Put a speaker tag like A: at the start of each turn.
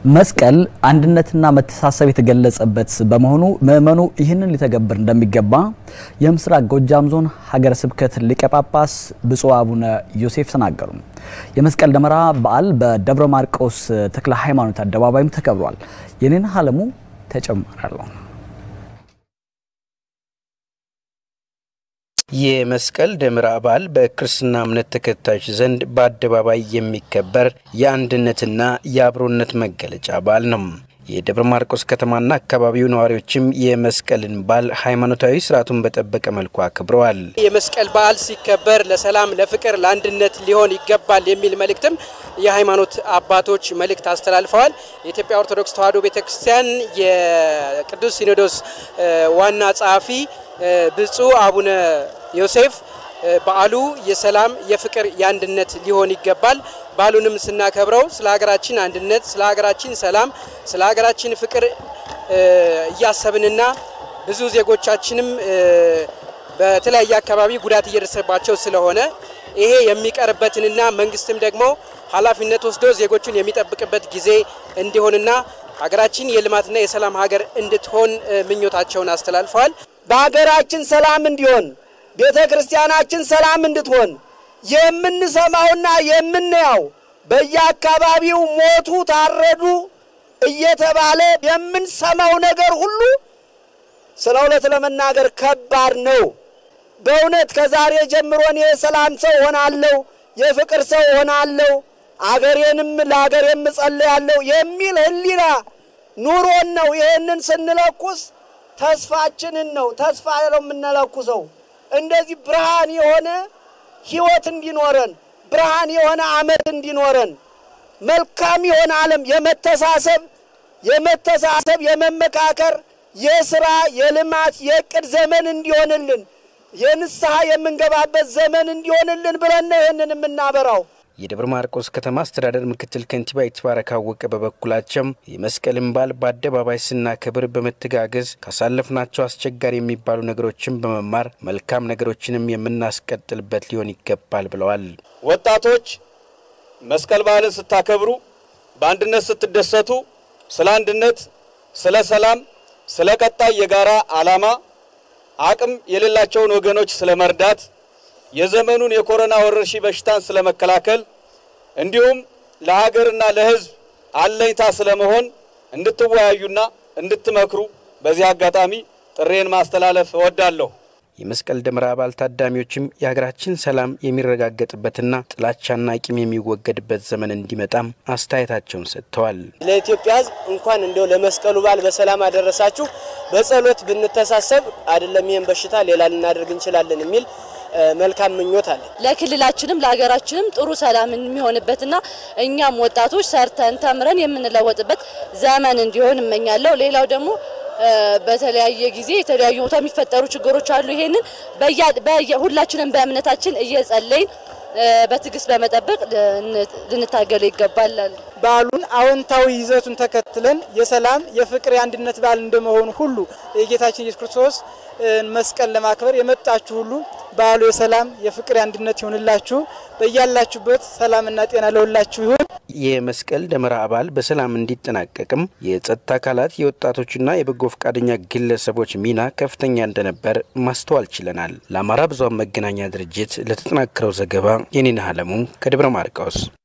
A: መስቀል አንድነትና መተሳሰብ የተገለጸበት በመሆኑ ምእመኑ ይህንን ሊተገብር እንደሚገባ የምስራቅ ጎጃም ዞን ሀገረ ስብከት ሊቀ ጳጳስ ብፁዕ አቡነ ዮሴፍ ተናገሩ። የመስቀል ደመራ በዓል በደብረ ማርቆስ ተክለ ሃይማኖት አደባባይም ተከብሯል። የኔን አለሙ ተጨማሪ አለው።
B: የመስቀል ደመራ በዓል በክርስትና እምነት ተከታዮች ዘንድ በአደባባይ የሚከበር የአንድነትና የአብሮነት መገለጫ በዓል ነው። የደብረ ማርቆስ ከተማና አካባቢው ነዋሪዎችም የመስቀልን በዓል ሃይማኖታዊ ስርዓቱን በጠበቀ መልኩ አክብረዋል።
C: የመስቀል በዓል ሲከበር ለሰላም፣ ለፍቅር፣ ለአንድነት ሊሆን ይገባል የሚል መልእክትም የሃይማኖት አባቶች መልእክት አስተላልፈዋል። የኢትዮጵያ ኦርቶዶክስ ተዋሕዶ ቤተክርስቲያን የቅዱስ ሲኖዶስ ዋና ጸሐፊ ብፁዕ አቡነ ዮሴፍ በዓሉ የሰላም፣ የፍቅር፣ የአንድነት ሊሆን ይገባል። በዓሉንም ስናከብረው ስለ ሀገራችን አንድነት፣ ስለ ሀገራችን ሰላም፣ ስለ ሀገራችን ፍቅር እያሰብንና ብዙ ዜጎቻችንም በተለያየ አካባቢ ጉዳት እየደረሰባቸው ስለሆነ ይሄ የሚቀርበትንና መንግስትም ደግሞ ኃላፊነት ወስዶ ዜጎቹን የሚጠብቅበት ጊዜ እንዲሆንና ሀገራችን የልማትና የሰላም ሀገር እንድትሆን ምኞታቸውን አስተላልፈዋል።
D: በሀገራችን ሰላም እንዲሆን ቤተ ክርስቲያናችን ሰላም እንድትሆን የምንሰማውና የምናየው በየአካባቢው ሞቱ፣ ታረዱ እየተባለ የምንሰማው ነገር ሁሉ ስለ እውነት ለመናገር ከባድ ነው። በእውነት ከዛሬ ጀምሮ እኔ የሰላም ሰው ሆናለሁ፣ የፍቅር ሰው ሆናለሁ፣ አገሬንም ለአገሬም እጸልያለሁ የሚል ህሊና ኑሮን ነው። ይህንን ስንለኩስ ተስፋችንን ነው ተስፋ ነው የምንለኩሰው። እንደዚህ ብርሃን የሆነ ህይወት እንዲኖረን ብርሃን የሆነ አመት እንዲኖረን መልካም የሆነ ዓለም የመተሳሰብ የመተሳሰብ የመመካከር የስራ የልማት የእቅድ ዘመን እንዲሆንልን የንስሐ የምንገባበት ዘመን እንዲሆንልን ብለን ነው ይህንን የምናበራው።
B: የደብረ ማርቆስ ከተማ አስተዳደር ምክትል ከንቲባ ይትባረክ አወቀ በበኩላቸው የመስቀልን በዓል በአደባባይ ስናከብር በመተጋገዝ ካሳለፍናቸው አስቸጋሪ የሚባሉ ነገሮችን በመማር መልካም ነገሮችንም የምናስቀጥልበት ሊሆን ይገባል ብለዋል።
E: ወጣቶች መስቀል በዓልን ስታከብሩ፣ በአንድነት ስትደሰቱ፣ ስለ አንድነት፣ ስለ ሰላም፣ ስለ ቀጣይ የጋራ ዓላማ አቅም የሌላቸውን ወገኖች ስለ መርዳት የዘመኑን የኮሮና ወረርሽኝ በሽታን ስለመከላከል እንዲሁም ለሀገርና ለሕዝብ አለኝታ ስለመሆን እንድትወያዩና እንድትመክሩ በዚህ አጋጣሚ ጥሬን ማስተላለፍ እወዳለሁ።
B: የመስቀል ደመራ በዓል ታዳሚዎችም የሀገራችን ሰላም የሚረጋገጥበትና ጥላቻና ቂም የሚወገድበት ዘመን እንዲመጣም አስተያየታቸውን ሰጥተዋል።
D: ለኢትዮጵያ ሕዝብ እንኳን እንዲያው ለመስቀሉ በዓል በሰላም አደረሳችሁ። በጸሎት ብንተሳሰብ አይደለም ይህን በሽታ ሌላ ልናደርግ እንችላለን የሚል መልካም ምኞት አለ።
F: ለክልላችንም ለሀገራችንም ጥሩ ሰላም የሚሆንበትና እኛም ወጣቶች ሰርተን ተምረን የምንለወጥበት ዘመን እንዲሆን እመኛለሁ። ሌላው ደግሞ በተለያየ ጊዜ የተለያዩ ቦታ የሚፈጠሩ ችግሮች አሉ። ይሄንን ሁላችንም በእምነታችን እየጸለይን በትዕግስት በመጠበቅ ልንታገለው ይገባል።
G: በዓሉን አዎንታዊ ይዘቱን ተከትለን የሰላም የፍቅር፣ የአንድነት በዓል እንደመሆኑ ሁሉ የጌታችን ኢየሱስ ክርስቶስ መስቀል ለማክበር የመጣችሁ ሁሉ በዓሉ የሰላም የፍቅር፣ የአንድነት ይሁንላችሁ። በያላችሁበት ሰላምና ጤና ለሁላችሁ ይሁን።
B: የመስቀል ደመራ በዓል በሰላም እንዲጠናቀቅም የጸጥታ አካላት የወጣቶችና የበጎ ፈቃደኛ ግለሰቦች ሚና ከፍተኛ እንደነበር ማስተዋል ችለናል። ለአማራ ብዙኃን መገናኛ ድርጅት ለተጠናከረው ዘገባ የኔነህ አለሙ ከደብረ ማርቆስ